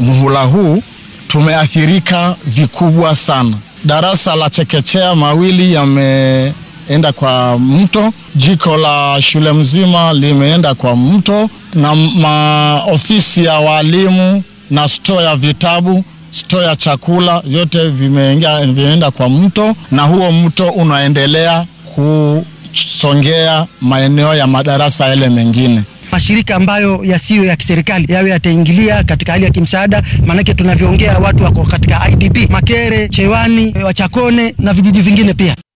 muhula huu tumeathirika vikubwa sana. Darasa la chekechea mawili yameenda kwa mto, jiko la shule mzima limeenda kwa mto, na maofisi ya walimu na stoo ya vitabu, stoo ya chakula, vyote vimeingia vimeenda kwa mto, na huo mto unaendelea kusongea maeneo ya madarasa yale mengine. Mashirika ambayo yasiyo ya kiserikali yawe yataingilia katika hali ya kimsaada, maanake tunavyoongea watu wako katika IDP Makere, Chewani, Wachakone na vijiji vingine pia.